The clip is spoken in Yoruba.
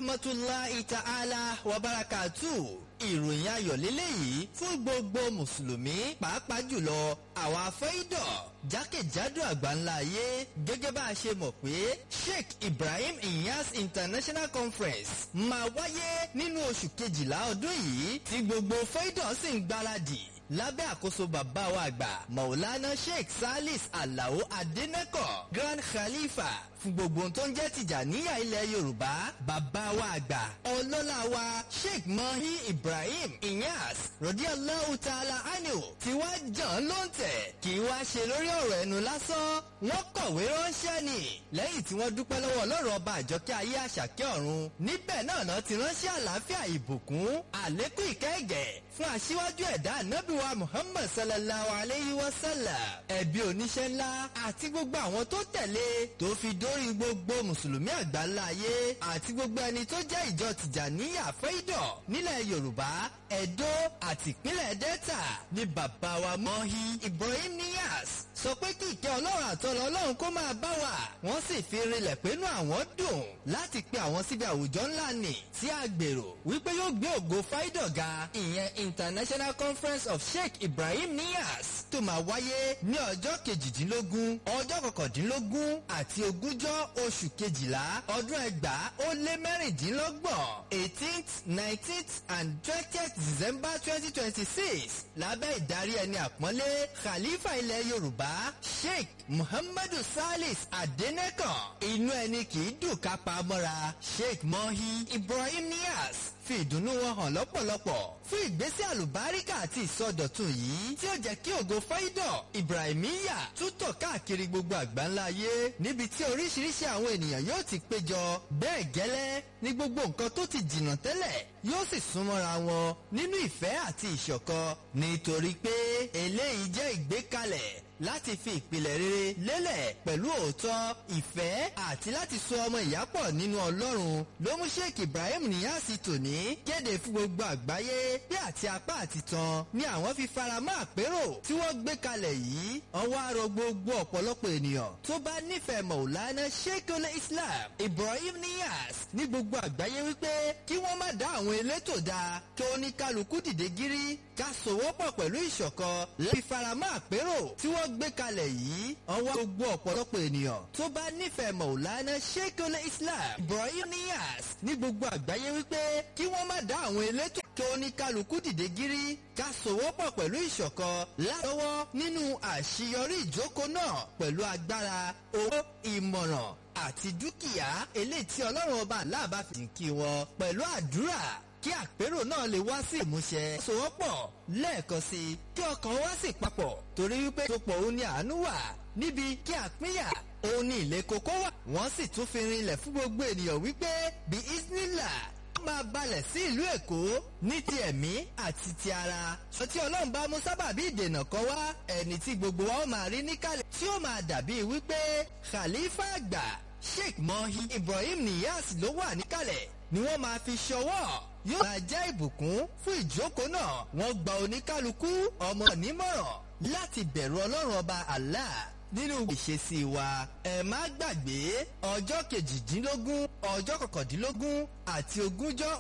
rahmatulahi ta'ala wa barakatu ìròyìn ayọ̀ lélẹ́yìí fún gbogbo mùsùlùmí pàápàá jùlọ àwa fẹ́ìdọ̀ jákèjádò àgbáńlá ayé gẹ́gẹ́ bá a ṣe mọ̀ pé sheikh ibrahim inyas international conference máa wáyé nínú oṣù kejìlá ọdún yìí tí gbogbo fẹ́ìdọ̀ sì ń gbáradì lábẹ́ àkóso bàbá wa àgbà maulana sheikh salis alao adeneko grand khalifa fún gbogbo tó ń jẹ́ tìjàníyà ilẹ̀ yorùbá bàbá wa àgbà ọlọ́lá wa sheikh mahi ibrahim inyas rọ̀díọ̀láhù tààlà anil tí wá jàn ló ń tẹ̀ kí wá ṣe lórí ọ̀rọ̀ ẹnu lásán wọ́n kọ̀wé ránṣẹ́ ni lẹ́yìn tí wọ́n dúpẹ́ lọ́wọ́ ọlọ́run ọba àjọkẹ́ ayé àṣàkẹ́ ọ̀run níbẹ̀ náà náà ti ránṣẹ́ àlàáfíà ìbùkún àlékún ìkẹ́gẹ̀ fún aṣíwájú ẹ̀dá ànábìwá muhammad sallallahu alayhi wa sallam ẹ̀bí oníṣẹ́ ńlá àti gbogbo àwọn tó tẹ̀lé tó fi dórí gbogbo mùsùlùmí àgbáńlá ayé àti gbogbo ẹni tó jẹ́ ìjọ tìjàníyà fẹ́ìdọ̀ nílẹ̀ yorùbá ẹ̀dó àti ìpínlẹ̀ delta ní bàbá wa mọ́hí ibrahim niyas sọ pé kí ìkẹ́ ọlọ́run àtọ́lọ́ ọlọ́run kó máa bá wa wọ́n sì fi rinlẹ̀ pẹ́nu àwọn dùn láti pe àwọn síbi àwùjọ ńlá nì tí a gbèrò wípé yóò gbé ògo fáìdọ̀ ga ìyẹn international conference of sheikh ibrahim niyas tó máa wáyé ní ọjọ́ kejìdínlógún ọjọ́ kọkàndínlógún àti ogúnjọ́ oṣù kejìlá ọdún ẹgbàá ó lé mẹ́rìndínlọ́gbọ̀n eighteenth nineteenth and twentieth december twenty twenty six lábẹ́ ìdarí ẹni àpọ́nlé khalifa ilẹ̀ yorùbá sheikh muhammadu salis adenekan inú ẹni kì í dùn ká pa mọ́ra sheikh mohi ibrahim niyas fi ìdùnnú wọn hàn lọ́pọ̀lọpọ̀ fún ìgbésẹ̀ àlùbáríkà àti ìsọdọ̀tun yìí tí ó jẹ́ kí ògo fáídọ̀ ibrahimiya tútọ̀ káàkiri gbogbo àgbáńlá ayé níbi tí oríṣiríṣi àwọn ènìyàn yóò ti péjọ bẹ́ẹ̀ gẹ́lẹ́ ní gbogbo nǹkan tó ti jìnnà tẹ́lẹ̀ yóò sì súnmọ́ra wọn nínú ìfẹ́ àti ìṣọ̀kan nítorí pé eléyìí jẹ́ ìgbékalẹ̀ láti fi ìpìlẹ̀ rere lélẹ̀ pẹ̀lú òótọ́ ìfẹ́ àti láti so ọmọ ìyápọ̀ nínú ọlọ́run ló mú sheik ibrahim níyàsí tòní kéde fún gbogbo àgbáyé bí àti apá àti tan ni àwọn fi faramọ́ àpérò tí wọ́n gbé kalẹ̀ yìí ọwọ́ arọ gbogbo ọ̀pọ̀lọpọ̀ ènìyàn tó bá nífẹ̀ẹ́ mọ̀ọ́lánà sheikul islam ibrahim níyàs ní gbogbo àgbáyé wípé kí wọ́n má dá àwọn elétò dá kí oníkálukú dìde gírí ká sòwọ́pọ̀ pẹ̀lú ìṣọ̀kan láti faramọ́ àpérò tí wọ́n gbé kalẹ̀ yìí ọwọ́ gbogbo ọ̀pọ̀lọpọ̀ ènìyàn tó bá nífẹ̀ẹ́ mọ̀ọ́lánà sheikul islam ibrahim niyas ní gbogbo àgbáyé wípé kí wọ́n má dá àwọn elétò kí oníkálukú dìde gírí ká sòwọ́pọ̀ pẹ̀lú ìṣọ̀kan lọ́wọ́ nínú àṣeyọrí ìjókòó náà pẹ̀lú agbára owó ìmọ̀ràn àti dúkìá eléyìí tí ọlọ́run ọba aláàbá fi kí wọn pẹ̀lú àdúrà kí àpérò náà lè wá sí ìmúṣẹ. sowọ́pọ̀ lẹ́ẹ̀kan sí i kí ọkàn wá sí papọ̀ torí wípé sopọ̀ òun ni àánú wà níbi kí àpínyà òun ni ilé kókó wà. wọ́n sì tún fi rinlẹ̀ fún gbogbo ènìyàn wípé bí isnila máa balẹ̀ sí ìlú èkó ní ti ẹ̀mí àti ti ara. sọ tí ọlọ́run bá mú sábàbí ìdènà kan wá ẹni tí gbogbo wa ó máa rí níkàlẹ̀ tí ó máa dàbí wípé khalifa àgbà sheikh mohi ibrahim niyas ló wà níkàlẹ̀ ni wọ́n máa fi ṣọwọ́ yóò máa jẹ́ ìbùkún fún ìjókòó náà wọ́n gba oníkálukú ọmọ nímọ̀ràn láti bẹ̀rù ọlọ́run ọba allah nínú ìṣesí wa ẹ má gbàgbé ọjọ́ kejìdínlógún ọjọ́ kọkàndínlógún àti ogúnjọ́